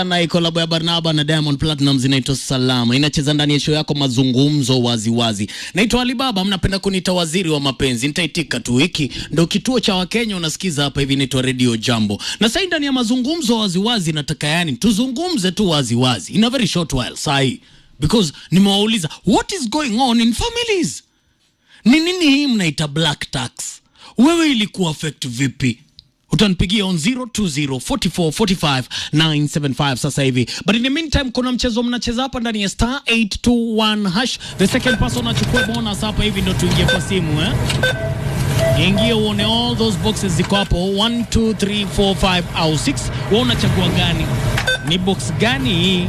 na kolabo ya Barnaba na Diamond Platinum inaitwa Salama, inacheza ndani ya show yako mazungumzo waziwazi. Naitwa Alibaba, mnapenda kuniita waziri wa mapenzi, nitaitika tu. Hiki ndo kituo cha Wakenya unasikiza hapa hivi, inaitwa Radio Jambo. Na sasa ndani ya mazungumzo waziwazi, nataka yani tuzungumze tu waziwazi in a very short while sahi, because nimewauliza what is going on in families. Ni nini hii mnaita black tax? Wewe ilikuwa affect vipi? utanipigia on 0204445975 sasa hivi but in the meantime kuna mchezo mnacheza hapa ndani ya star 821 hash the second person achukue bonus hapa hivi ndo tuingie kwa simu eh ingia uone all those boxes ziko hapo 1 2 3 4 5 au 6 wewe unachagua gani ni box gani hii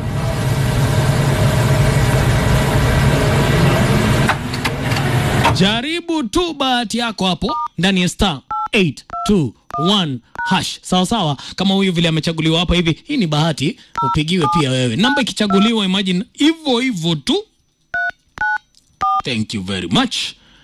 jaribu tu bahati yako hapo ndani ya star 821 hash sawa sawa kama huyu vile amechaguliwa hapa hivi hii ni bahati upigiwe pia wewe namba ikichaguliwa imagine hivyo hivyo tu thank you very much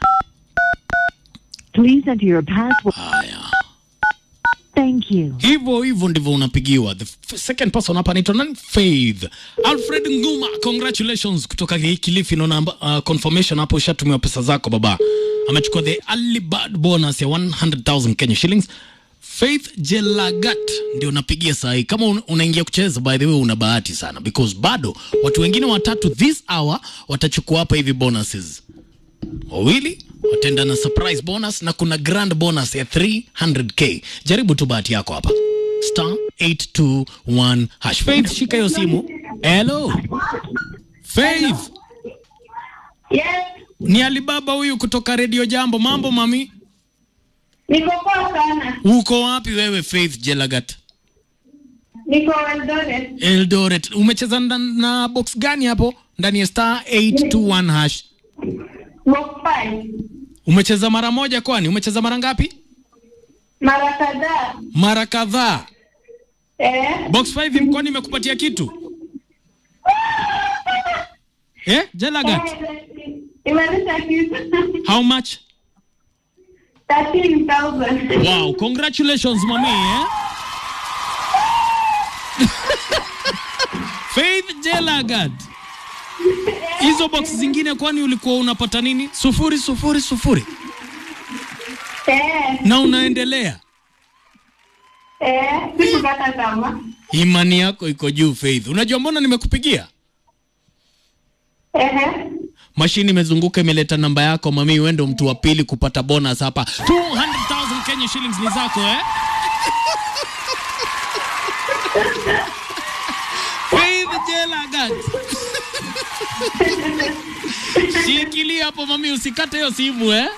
Please enter your password. haya Thank you. hivyo hivyo ndivyo unapigiwa the f- second person hapa anaitwa nani faith alfred nguma congratulations kutoka Ki- kilifi naona uh, confirmation hapo ushatumiwa pesa zako baba amechukua the early bird bonus ya 100000 kenya shillings faith jelagat ndio unapigia saa hii kama un- unaingia kucheza by the way una bahati sana because bado watu wengine watatu this hour watachukua hapa hivi bonuses wawili wataenda na surprise bonus na kuna grand bonus ya 300k jaribu tu bahati yako hapa star 821 hash faith shika hiyo simu hello faith Yes, ni alibaba huyu kutoka redio jambo mambo mami niko poa sana. uko wapi wewe faith jelagat Niko Eldoret. eldoret umecheza na, na box gani hapo ndani ya star 821 hash Box five. umecheza mara moja kwani umecheza mara ngapi Mara kadhaa. mara kadhaa Eh, box 5 mkwani imekupatia kitu eh jelagat eh, imeleta kitu. how much 13,000. wow congratulations mami eh? faith jelagat hizo box zingine kwani ulikuwa unapata nini sufuri sufuri sufuri Eh, na unaendelea eh, sikukata tamaa. imani yako iko juu faith unajua mbona nimekupigia Eh, mashini imezunguka imeleta namba yako mami uende mtu wa pili kupata bonus hapa 200000 kenya shillings ni zako eh? faith jelagat shikilia hapo mami usikate hiyo simu eh?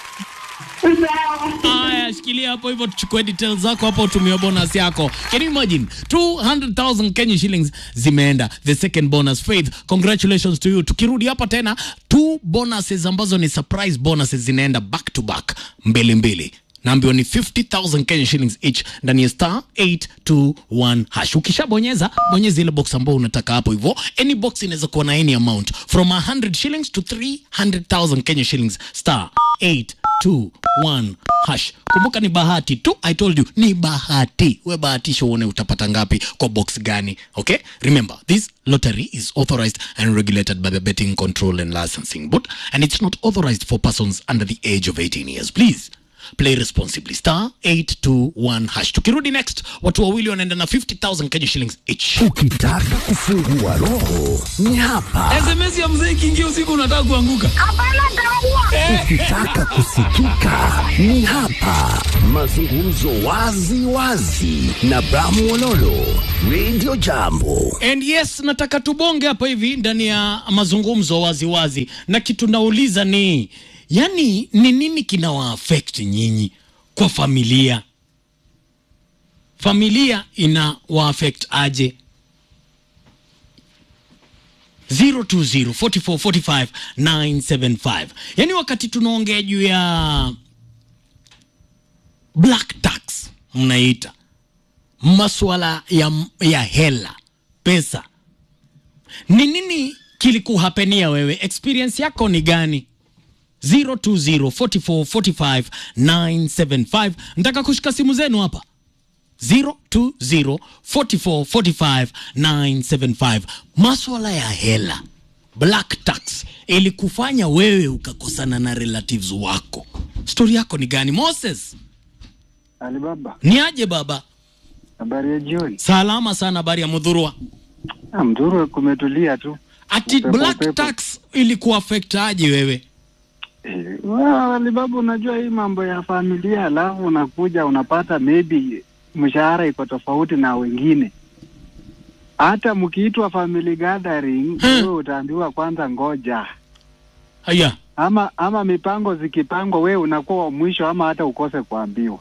sawa. Aya, shikilia hapo hivyo, tuchukue details zako hapo, utumie bonus yako. Can you imagine 200,000 Kenya shillings zimeenda, the second bonus. Faith, congratulations to you. Tukirudi hapa tena, two bonuses ambazo ni surprise bonuses zinaenda back to back, mbili mbili naambiwa ni 50000 Kenya shillings each ndani ya star 821 hash. Ukishabonyeza bonyeza ile box ambayo unataka hapo hivyo. Any box inaweza kuwa na any amount from 100 shillings to 300,000 Kenya shillings star 821 hash. Kumbuka ni bahati tu, I told you ni bahati. We bahatisha uone utapata ngapi kwa box gani. Okay? Remember, this lottery is authorized and regulated by the Betting Control and Licensing Board and it's not authorized for persons under the age of 18 years. Please play responsibly star 821 hash tukirudi next watu wawili wanaenda na 50000 kenya shillings each Ukitaka kufungua roho ni hapa. sms ya mzee ikiingia usiku unataka kuanguka Ukitaka kusikika ni hapa. Mazungumzo wazi wazi na Bramu Ololo, Radio Jambo. and yes nataka tubonge hapa hivi ndani ya mazungumzo waziwazi wazi. na kitu nauliza ni yani ni nini kinawaafect nyinyi kwa familia familia ina waaffect aje 0204445975 yaani wakati tunaongea juu ya black tax mnaita maswala ya, ya hela pesa ni nini kilikuhapenia wewe experience yako ni gani 0204445 975 nataka kushika simu zenu hapa 020 44 45 975. Maswala ya hela, black tax ilikufanya wewe ukakosana na relatives wako. Stori yako ni gani Moses? Alibaba, Ni aje baba? habari ya jioni. Salama sana, habari ya mudhurwa. Ah, Mzuru kumetulia tu. Ati Upepo, black upepo. tax ilikuaffect aje wewe? Eh, well, Alibaba, unajua hii mambo ya familia, alafu unakuja unapata maybe mshahara iko tofauti na wengine. Hata mkiitwa family gathering, Hmm. wewe utaambiwa kwanza ngoja, Haya, ama ama mipango zikipangwa, wewe unakuwa wa mwisho, ama hata ukose kuambiwa.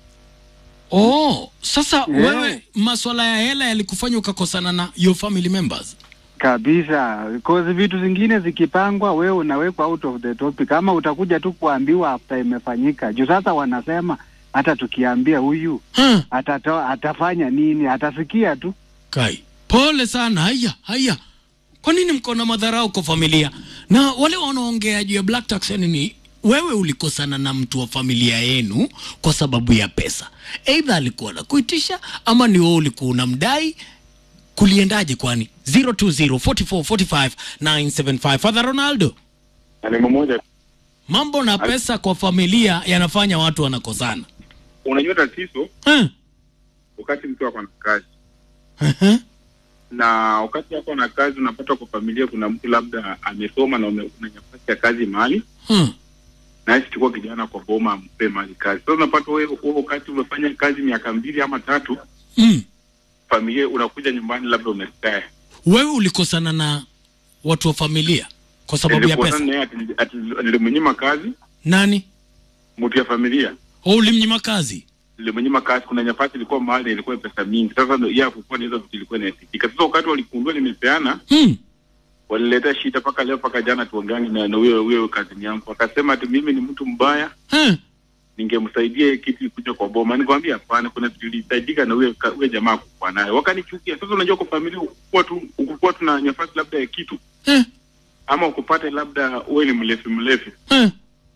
oh, sasa Yeah. wewe maswala ya hela yalikufanya ukakosana na your family members? kabisa cause vitu zingine zikipangwa, wewe unawekwa out of the topic, ama utakuja tu kuambiwa after imefanyika. Juu sasa wanasema hata tukiambia huyu Huh. atatoa atafanya nini, atasikia tu. Kai, pole sana. Haya, haya, kwa nini mko na madharau kwa familia? Na wale wanaongea juu ya black tax, yani ni wewe ulikosana na mtu wa familia yenu kwa sababu ya pesa, aidha alikuwa anakuitisha ama ni wewe ulikuwa unamdai. Kuliendaje? Kwani 020 44 45 975. Father Ronaldo, na neno moja, mambo na pesa kwa familia yanafanya watu wanakosana. unajua tatizo Eh, wakati mtu ako na kazi eh, na wakati ako na kazi, unapata kwa familia kuna mtu labda amesoma na ume- una nafasi ya kazi mahali eh. na hisi chukua kijana kwa boma ampe mahali kazi. Sasa unapata wewe wewe wakati umefanya kazi miaka mbili ama tatu, Mm. familia unakuja nyumbani, labda umeretire, Wewe ulikosana na watu wa familia kwa sababu ya pesa? naye ati ati nilimnyima kazi Nani? mtu ya familia Oh, ulimnyima kazi? nilimnyima kazi. Kuna nafasi ilikuwa mahali ilikuwa pesa mingi, sasa ndio yeye hakukuwa na hizo vitu ilikuwa inahitajika. Sasa wakati waligundua nimepeana Hmm. walileta shida mpaka leo mpaka jana tuongeange na na huyo huyo kazini yangu, akasema ati mimi ni mtu mbaya, Eh. ningemsaidia kitu ikuja kwa boma. Nikamwambia hapana, kuna vitu ilihitajika na huyo ka- huyo jamaa kukuwa nayo, wakanichukia. Sasa unajua, kwa familia ukikuwa tu ukikuwa tuna nafasi labda ya kitu Eh. ama ukupate labda wewe ni mlevi mlevi Eh.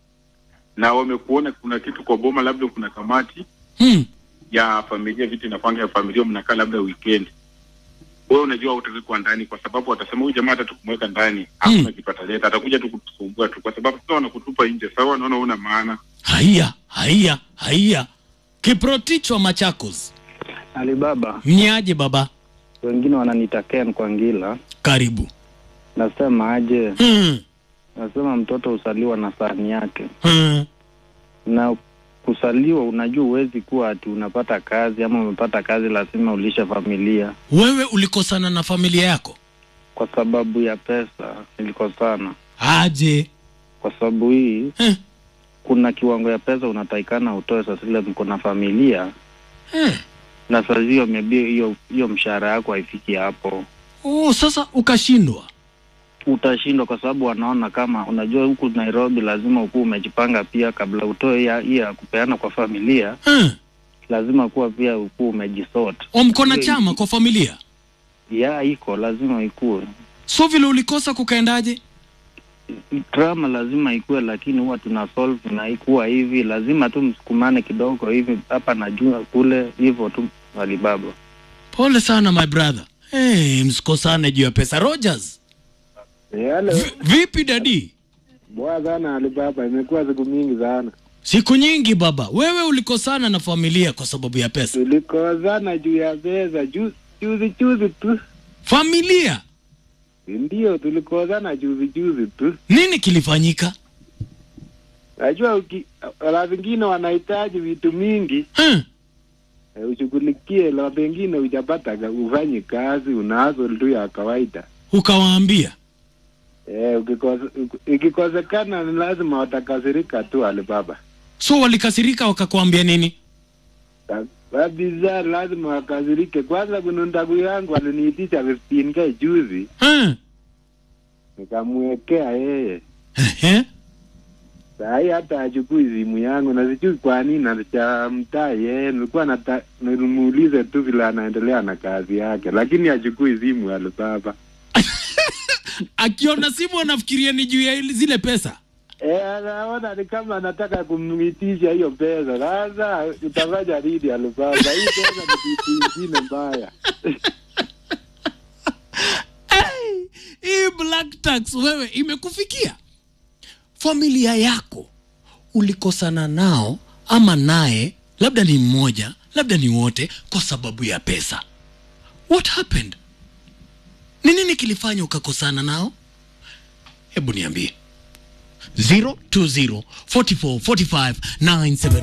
na wamekuona kuna kitu kwa boma, labda kuna kamati Hmm. ya familia, vitu inapanga ya familia, mnakaa labda weekend wewe unajua utaki kuwa ndani kwa sababu watasema huyu jamaa hata tukumweka ndani hakuna Hmm. kitu ataleta, atakuja tu kutusumbua tu, kwa sababu sasa wanakutupa nje. Sawa, wanaona una maana. Haiya, haiya, haiya. Kiprotich wa Machakos. Alibaba, Mnyaje baba? wengine wananiita Ken kwa ngila. Karibu. Nasema aje? Hmm. Nasema mtoto husaliwa na sahani yake, Hmm. na kusaliwa, unajua huwezi kuwa ati unapata kazi ama umepata kazi lazima ulishe familia. Wewe ulikosana na familia yako? Kwa sababu ya pesa nilikosana, Aje. kwa sababu hii Eh. kuna kiwango ya pesa unatakikana utoe sasa ile mko na familia Eh. na saa hiyo maybe hiyo hiyo mshahara yako haifiki hapo, Oh, sasa ukashindwa. utashindwa kwa sababu wanaona kama unajua, huku Nairobi lazima ukuwa umejipanga pia, kabla utoe hii ya- hii ya kupeana kwa familia, Eh. lazima kuwa pia ukuwa umejisort. O, mko na Hiyo- chama kwa familia? Ya iko lazima ikuwe So vile ulikosa kukaendaje? drama, lazima ikuwe, lakini huwa tuna solve na ikuwa hivi, lazima tu msukumane kidogo hivi hapa na jua kule, hivyo tu Alibaba. Pole sana my brother. Hey, msikosane juu ya pesa. Rogers, Yale v- vipi dadi? bwa sana Alibaba, imekuwa siku mingi sana. Siku nyingi baba. Wewe ulikosana na familia kwa sababu ya pesa. Tulikozana juu ya pesa ju- juzi juzi tu, Familia? ndio tulikozana juzi juzi tu. Nini kilifanyika? Najua uki- la vingine wanahitaji vitu mingi Eh. eh, ushughulikie, la pengine hujapata ka- ufanye kazi, unazo tu ya kawaida Ukawaambia. eh, ukikosa- uki- ikikosekana ni lazima watakasirika tu Alibaba So walikasirika wakakwambia nini? Ka- kabisa, lazima wakasirike. Kwanza kuna ndugu yangu aliniitisha 15k juzi, Eh. nikamwekea yeye Eh. Sahii hata achukui simu yangu na sijui kwa nini alichamtaa yeye. Nilikuwa nata- nimuulize tu vile anaendelea na kazi yake, lakini achukui simu Alibaba. Akiona simu anafikiria ni juu ya ili- zile pesa. Eh, anaona ni kama anataka kumwitisha hiyo pesa. Sasa utafanya nini Alibaba? Hii pesa ni kitu ingine mbaya. Hey, hii black tax wewe imekufikia familia yako ulikosana nao ama naye labda ni mmoja labda ni wote kwa sababu ya pesa what happened ni nini kilifanya ukakosana nao hebu niambie 020 44 45 97